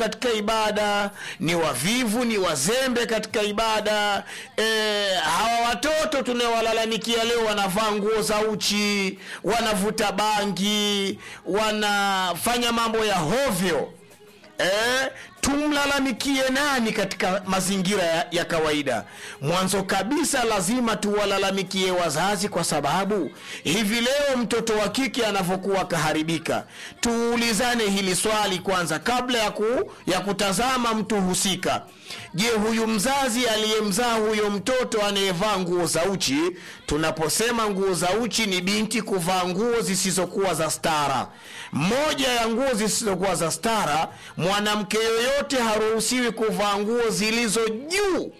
katika ibada ni wavivu ni wazembe katika ibada e, hawa watoto tunaowalalamikia leo wanavaa nguo za uchi wanavuta bangi wanafanya mambo ya hovyo eh, tumlalamikie nani katika mazingira ya, ya kawaida mwanzo kabisa lazima tuwalalamikie wazazi kwa sababu hivi leo mtoto wa kike anavyokuwa kaharibika tuulizane hili swali kwanza kabla ya, ku, ya kutazama mtu husika je huyu mzazi aliyemzaa huyo mtoto anayevaa nguo za uchi tunaposema nguo za uchi ni binti kuvaa nguo zisizokuwa za stara moja ya nguo zisizokuwa za stara mwanamke yoyote haruhusiwi kuvaa nguo zilizo juu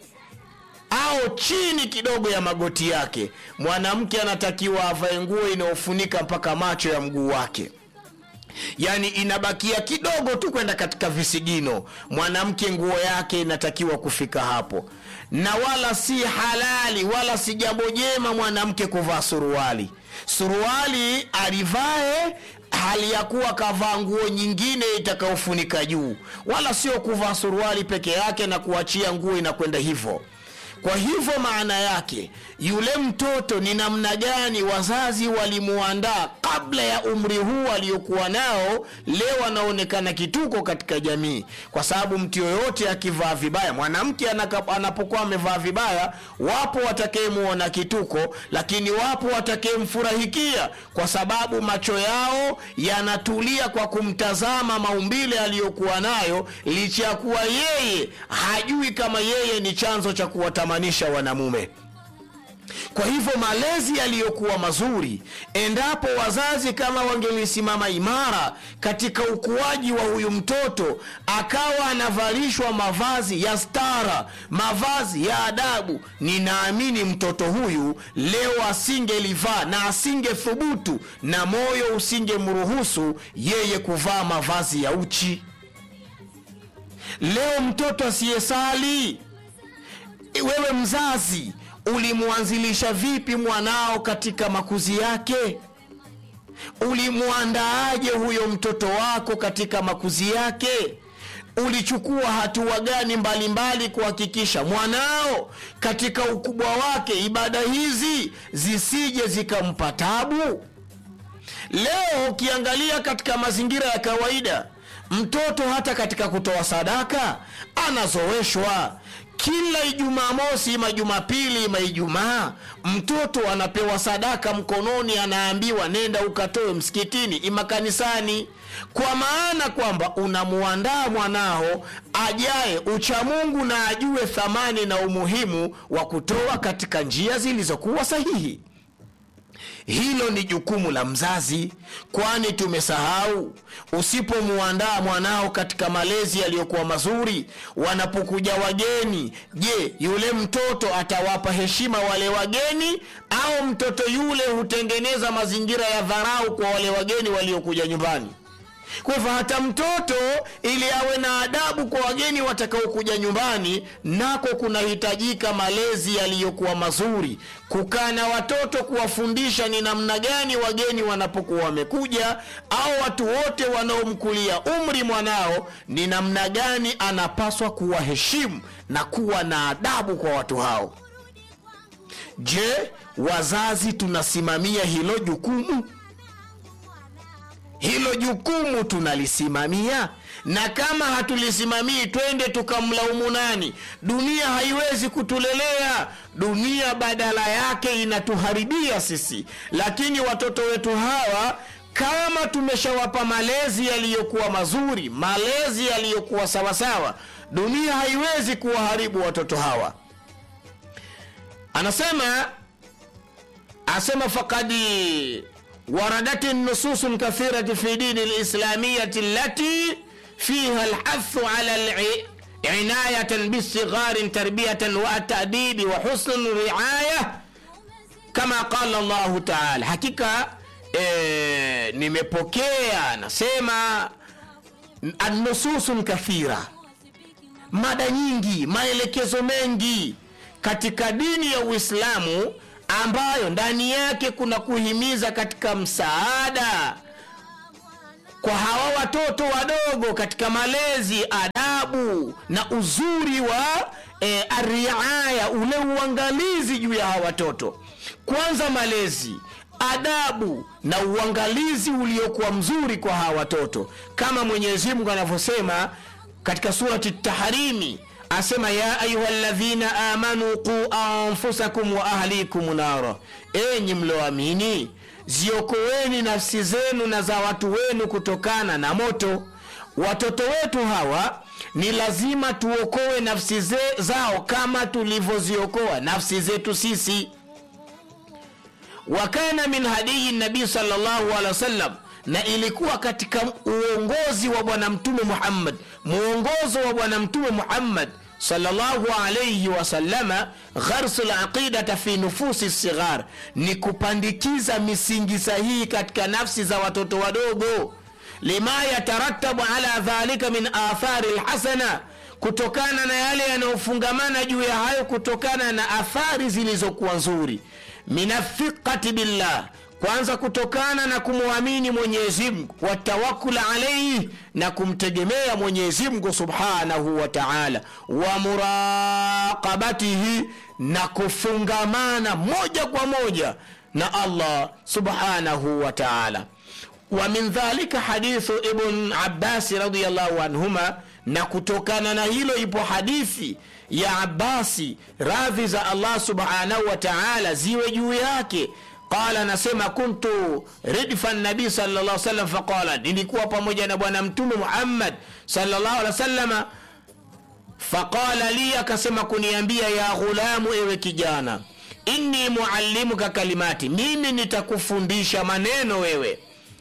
au chini kidogo ya magoti yake mwanamke anatakiwa avae nguo inayofunika mpaka macho ya mguu wake yaani inabakia kidogo tu kwenda katika visigino mwanamke nguo yake inatakiwa kufika hapo na wala si halali wala si jambo jema mwanamke kuvaa suruali suruali alivae hali ya kuwa kavaa nguo nyingine itakayofunika juu wala sio kuvaa suruali peke yake na kuachia nguo inakwenda hivyo kwa hivyo maana yake yule mtoto ni namna gani wazazi walimuandaa kabla ya umri huu aliokuwa nao leo anaonekana kituko katika jamii kwa sababu mtu yoyote akivaa vibaya mwanamke anaka- anapokuwa amevaa vibaya wapo watakayemuona kituko lakini wapo watakayemfurahikia kwa sababu macho yao yanatulia kwa kumtazama maumbile aliyokuwa nayo licha ya kuwa yeye hajui kama yeye ni chanzo cha kuwatamanisha wanamume kwa hivyo malezi yaliyokuwa mazuri endapo wazazi kama wangelisimama imara katika ukuaji wa huyu mtoto akawa anavalishwa mavazi ya stara mavazi ya adabu ninaamini mtoto huyu leo asingelivaa na asingethubutu na moyo usingemruhusu yeye kuvaa mavazi ya uchi leo mtoto asiyesali wewe mzazi ulimwanzilisha vipi mwanao katika makuzi yake ulimwandaaje huyo mtoto wako katika makuzi yake ulichukua hatua gani mbalimbali kuhakikisha mwanao katika ukubwa wake ibada hizi zisije zikampa tabu leo ukiangalia katika mazingira ya kawaida mtoto hata katika kutoa sadaka anazoeshwa kila ijumaa mosi ima jumapili ima ijumaa mtoto anapewa sadaka mkononi anaambiwa nenda ukatoe msikitini ima kanisani kwa maana kwamba unamuandaa mwanao ajaye uchamungu na ajue thamani na umuhimu wa kutoa katika njia zilizokuwa sahihi hilo ni jukumu la mzazi kwani tumesahau usipomuandaa mwanao katika malezi yaliyokuwa mazuri wanapokuja wageni je yule mtoto atawapa heshima wale wageni au mtoto yule hutengeneza mazingira ya dharau kwa wale wageni waliokuja nyumbani kwa hivyo hata mtoto ili awe na adabu kwa wageni watakaokuja nyumbani nako kunahitajika malezi yaliyokuwa mazuri kukaa na watoto kuwafundisha ni namna gani wageni wanapokuwa wamekuja au watu wote wanaomkulia umri mwanao ni namna gani anapaswa kuwaheshimu na kuwa na adabu kwa watu hao je wazazi tunasimamia hilo jukumu hilo jukumu tunalisimamia na kama hatulisimamii twende tukamlaumu nani dunia haiwezi kutulelea dunia badala yake inatuharibia sisi lakini watoto wetu hawa kama tumeshawapa malezi yaliyokuwa mazuri malezi yaliyokuwa sawasawa dunia haiwezi kuwaharibu watoto hawa anasema asema fakadi وردت النصوص كثيرة في دين الإسلامية التي فيها الحث على العناية بالصغار تربية والتأديب وحسن الرعاية كما قال الله تعالى حقيقة e, nimepokea nasema annususun kathira mada nyingi maelekezo mengi katika dini ya uislamu ambayo ndani yake kuna kuhimiza katika msaada kwa hawa watoto wadogo katika malezi adabu na uzuri wa e, ariaya ule uangalizi juu ya hawa watoto kwanza malezi adabu na uangalizi uliokuwa mzuri kwa hawa watoto kama mwenyezi mungu anavyosema katika surati taharimi asema ya ayuha ladhina amanu qu anfusakum wa ahlikum nara enyi mlioamini ziokoweni nafsi zenu na za watu wenu kutokana na moto watoto wetu hawa ni lazima tuokoe nafsi ze, zao kama tulivyoziokoa nafsi zetu sisi wakana min hadiyi nabii salllahu alehi wasallam na ilikuwa katika uongozi wa bwana mtume muhammad muongozo wa bwana mtume muhammad sallallahu alayhi wasallama gharsu laqidata fi nufusi sighar ni kupandikiza misingi sahihi katika nafsi za watoto wadogo lima yataratabu ala dhalika min athari lhasana kutokana na yale yanayofungamana juu ya hayo kutokana na athari zilizokuwa nzuri min athiqati billah kwanza kutokana na kumwamini mwenyezimngu watawakul alaihi na kumtegemea mwenyezimngu subhanahu wa taala wa muraqabatihi na kufungamana moja kwa moja na allah subhanahu wa taala wa min dhalika hadithu ibn abasi radiallahu anhuma na kutokana na hilo ipo hadithi ya abasi radhi za allah subhanahu wa taala ziwe juu yake qala anasema kuntu ridfa nabii salllah salam faqala nilikuwa pamoja na bwana mtume muhammad salllah alih wasalama faqala li akasema kuniambia ya ghulamu ewe kijana inni muallimuka kalimati mimi nitakufundisha maneno wewe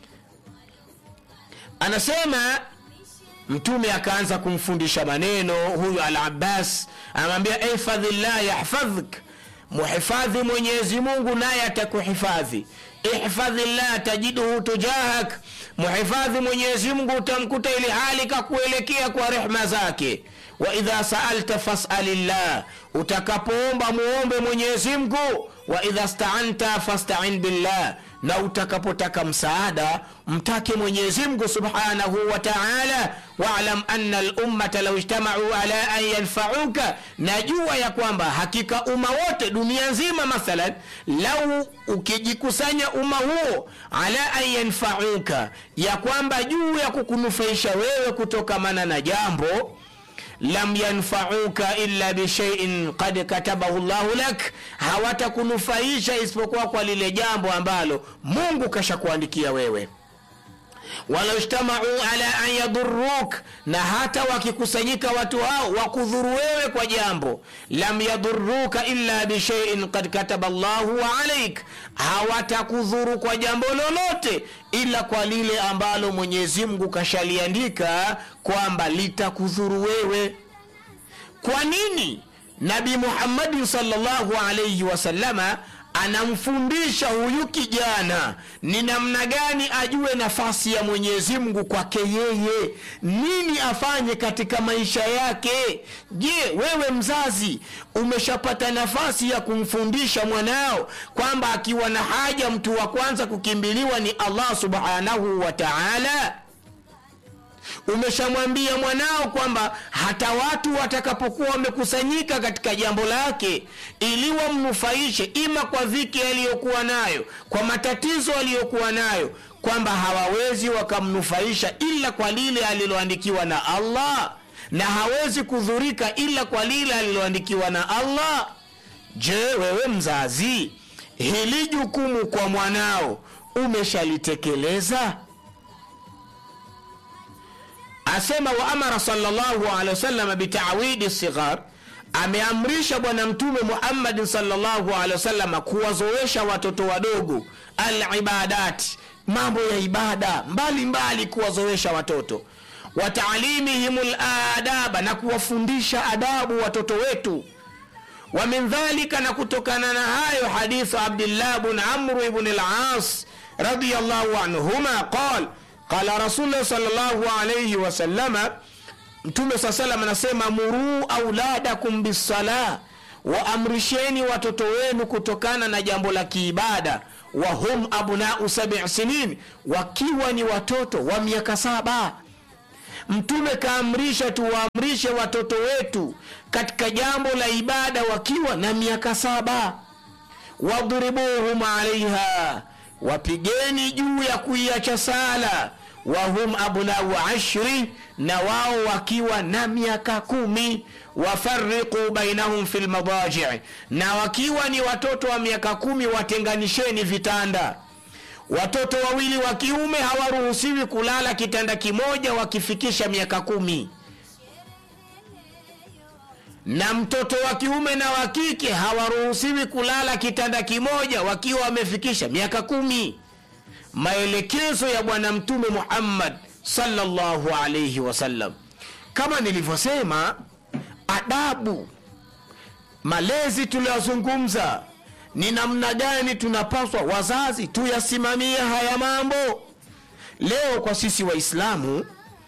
anasema mtume akaanza kumfundisha maneno huyu al abbas anamwambia ihfadhillah yahfadhk muhifadhi mwenyezi mungu naye atakuhifadhi ihfadhillah tajiduhu tujahak muhifadhi mwenyezi mungu utamkuta ili hali kakuelekea kwa rehma zake wa idha saalta fasalillah utakapoomba muombe mwenyezi mungu wa idha staanta fastain billah na utakapotaka msaada mtake mwenyezi mungu subhanahu wa taala walam anna lummata lau ijtamau ala an yanfauka najua ya kwamba hakika umma wote dunia nzima mathalan lau ukijikusanya umma huo ala an yanfauka ya kwamba juu ya kukunufaisha wewe kutokamana na jambo lam yanfauka illa bishaiin qad katabahu llahu lak hawatakunufaisha isipokuwa kwa lile jambo ambalo mungu kashakuandikia wewe walau ijtamau ala an yaduruk na hata wakikusanyika watu hao wakudhuru wewe kwa jambo lam yaduruka illa bishaiin kad kataba llahu alaik hawatakudhuru kwa jambo lolote ila kwa lile ambalo mwenyezi mungu kashaliandika kwamba litakudhuru wewe kwa nini nabi muhammadin salllahu alaihi wasalama anamfundisha huyu kijana ni namna gani ajue nafasi ya mwenyezi mungu kwake yeye nini afanye katika maisha yake je wewe mzazi umeshapata nafasi ya kumfundisha mwanao kwamba akiwa na haja mtu wa kwanza kukimbiliwa ni allah subhanahu wa taala umeshamwambia mwanao kwamba hata watu watakapokuwa wamekusanyika katika jambo lake ili wamnufaishe ima kwa dhiki aliyokuwa nayo kwa matatizo aliyokuwa nayo kwamba hawawezi wakamnufaisha ila kwa lile aliloandikiwa na allah na hawezi kudhurika ila kwa lile aliloandikiwa na allah je wewe mzazi hili jukumu kwa mwanao umeshalitekeleza asema wa amara salllahu alehi wasallam bitawidi sighar ameamrisha bwana mtume muhammadin salllahu alehi wasalama kuwazoesha watoto wadogo alibadati mambo ya ibada mbalimbali kuwazoesha watoto wataalimihim ladaba na kuwafundisha adabu watoto wetu wa min dhalika na kutokana na hayo hadithu abdillah bn amru ibn las radiallahu anhuma qal qala rasulullah salllahu alaihi wasallama mtume saa salam anasema muruu auladakum bisala waamrisheni watoto wenu kutokana na jambo la kiibada wahum abnau sabi sinin wakiwa ni watoto wa miaka saba mtume kaamrisha tuwaamrishe watoto wetu katika jambo la ibada wakiwa na miaka saba wadhribuhum alaiha wapigeni juu ya kuiacha sala wahum abnau ashri na wao wakiwa na miaka kumi wafariqu bainahum fi lmadaji na wakiwa ni watoto wa miaka kumi watenganisheni vitanda watoto wawili wa kiume hawaruhusiwi kulala kitanda kimoja wakifikisha miaka kumi na mtoto wa kiume na wa kike hawaruhusiwi kulala kitanda kimoja wakiwa wamefikisha miaka kumi maelekezo ya bwana mtume muhammad sallallahu alaihi wasallam kama nilivyosema adabu malezi tuliyozungumza ni namna gani tunapaswa wazazi tuyasimamie haya mambo leo kwa sisi waislamu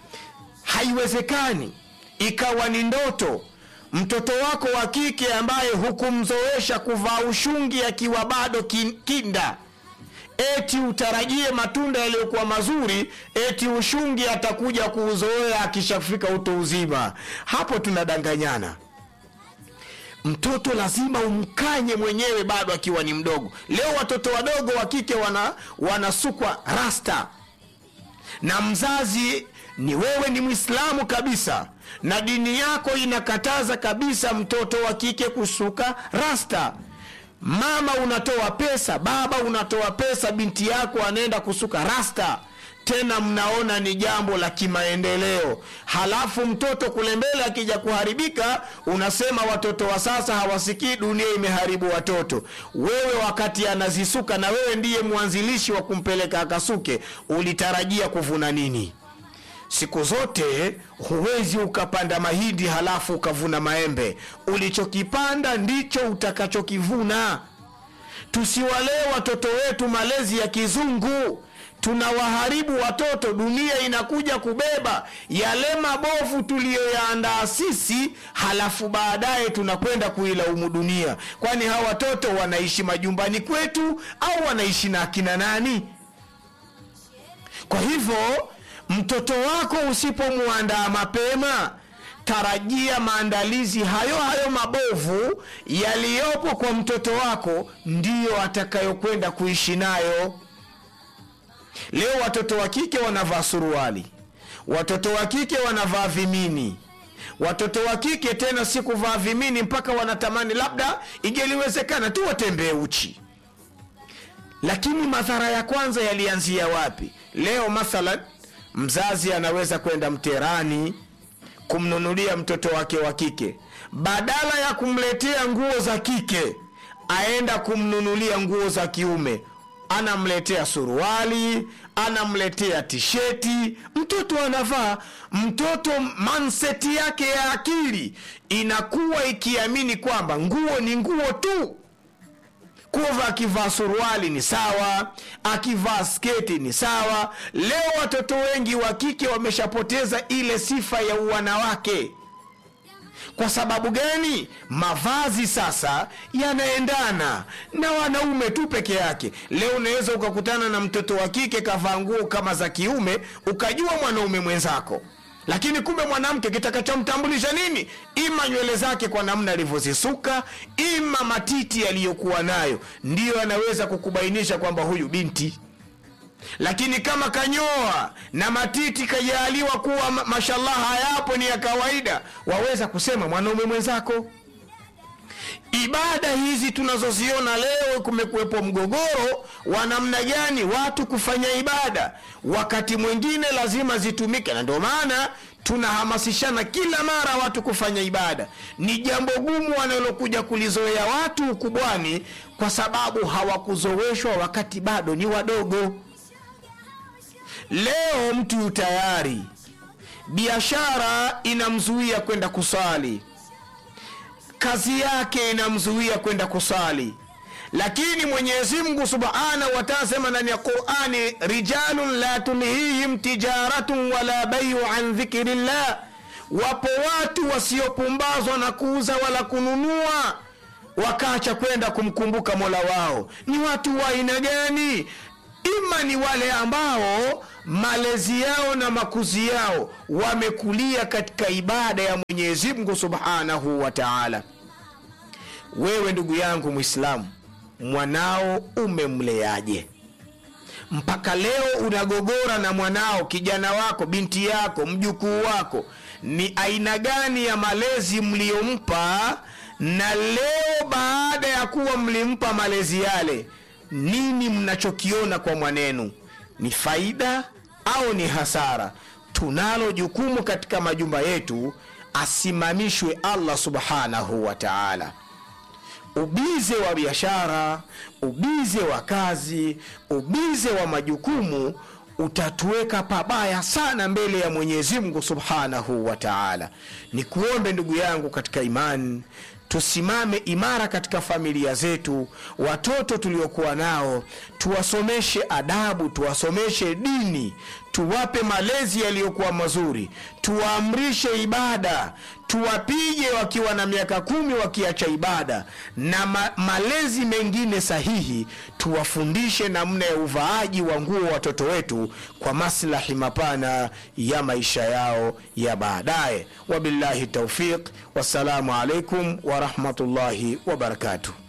haiwezekani ikawa ni ndoto mtoto wako wa kike ambaye hukumzoesha kuvaa ushungi akiwa bado kin- kinda eti utarajie matunda yaliyokuwa mazuri eti ushungi atakuja kuuzoea akishafika uto uzima hapo tunadanganyana mtoto lazima umkanye mwenyewe bado akiwa ni mdogo leo watoto wadogo wa kike wana wanasukwa rasta na mzazi ni wewe ni mwislamu kabisa na dini yako inakataza kabisa mtoto wa kike kusuka rasta mama unatoa pesa baba unatoa pesa binti yako anaenda kusuka rasta tena mnaona ni jambo la kimaendeleo halafu mtoto kule mbele akija kuharibika unasema watoto wa sasa hawasikii dunia imeharibu watoto wewe wakati anazisuka na wewe ndiye mwanzilishi wa kumpeleka akasuke ulitarajia kuvuna nini siku zote huwezi ukapanda mahindi halafu ukavuna maembe ulichokipanda ndicho utakachokivuna tusiwalee watoto wetu malezi ya kizungu tunawaharibu watoto dunia inakuja kubeba yale mabovu tuliyoyaandaa sisi halafu baadaye tunakwenda kuilaumu dunia kwani hawa watoto wanaishi majumbani kwetu au wanaishi na akina nani kwa hivyo mtoto wako usipomwandaa mapema tarajia maandalizi hayo hayo mabovu yaliyopo kwa mtoto wako ndiyo atakayokwenda kuishi nayo leo watoto wa kike wanavaa suruali watoto wa kike wanavaa vimini watoto wa kike tena si kuvaa vimini mpaka wanatamani labda ingeliwezekana tu watembee uchi lakini madhara ya kwanza yalianzia wapi leo mathalan mzazi anaweza kwenda mterani kumnunulia mtoto wake wa kike badala ya kumletea nguo za kike aenda kumnunulia nguo za kiume anamletea suruali anamletea tisheti mtoto anavaa mtoto manseti yake ya akili inakuwa ikiamini kwamba nguo ni nguo tu kuva akivaa suruali ni sawa akivaa sketi ni sawa leo watoto wengi wa kike wameshapoteza ile sifa ya uwanawake kwa sababu gani mavazi sasa yanaendana na wanaume tu peke yake leo unaweza ukakutana na mtoto wa kike kavaa nguo kama za kiume ukajua mwanaume mwenzako lakini kumbe mwanamke kitakachomtambulisha nini ima nywele zake kwa namna alivyozisuka ima matiti yaliyokuwa nayo ndiyo anaweza kukubainisha kwamba huyu binti lakini kama kanyoa na matiti kajaaliwa kuwa ma- mashallah hayapo ni ya kawaida waweza kusema mwanaume mwenzako ibada hizi tunazoziona leo kumekuwepo mgogoro wa namna gani watu kufanya ibada wakati mwingine lazima zitumike na ndio maana tunahamasishana kila mara watu kufanya ibada ni jambo gumu wanalokuja kulizoea watu ukubwani kwa sababu hawakuzoeshwa wakati bado ni wadogo leo mtu yu tayari biashara inamzuia kwenda kusali kazi yake inamzuia kwenda kusali lakini mwenyezi mungu subhanahu wataala sema ndani ya qurani rijalun la tulhihim tijaratun wala baiu an dhikrillah wapo watu wasiopumbazwa na kuuza wala kununua wakaacha kwenda kumkumbuka mola wao ni watu wa aina gani ima ni wale ambao malezi yao na makuzi yao wamekulia katika ibada ya mwenyezi mungu subhanahu wa taala wewe ndugu yangu mwislamu mwanao umemleaje mpaka leo unagogora na mwanao kijana wako binti yako mjukuu wako ni aina gani ya malezi mliyompa na leo baada ya kuwa mlimpa malezi yale nini mnachokiona kwa mwanenu ni faida au ni hasara tunalo jukumu katika majumba yetu asimamishwe allah subhanahu wa taala ubize wa biashara ubize wa kazi ubize wa majukumu utatuweka pabaya sana mbele ya mwenyezi mungu subhanahu wa taala ni kuombe ndugu yangu katika imani tusimame imara katika familia zetu watoto tuliokuwa nao tuwasomeshe adabu tuwasomeshe dini tuwape malezi yaliyokuwa mazuri tuwaamrishe ibada tuwapige wakiwa na miaka kumi wakiacha ibada na ma malezi mengine sahihi tuwafundishe namna ya uvaaji wa nguo watoto wetu kwa maslahi mapana ya maisha yao ya baadaye wabillahi taufiq wassalamu alaikum warahmatullahi wabarakatuh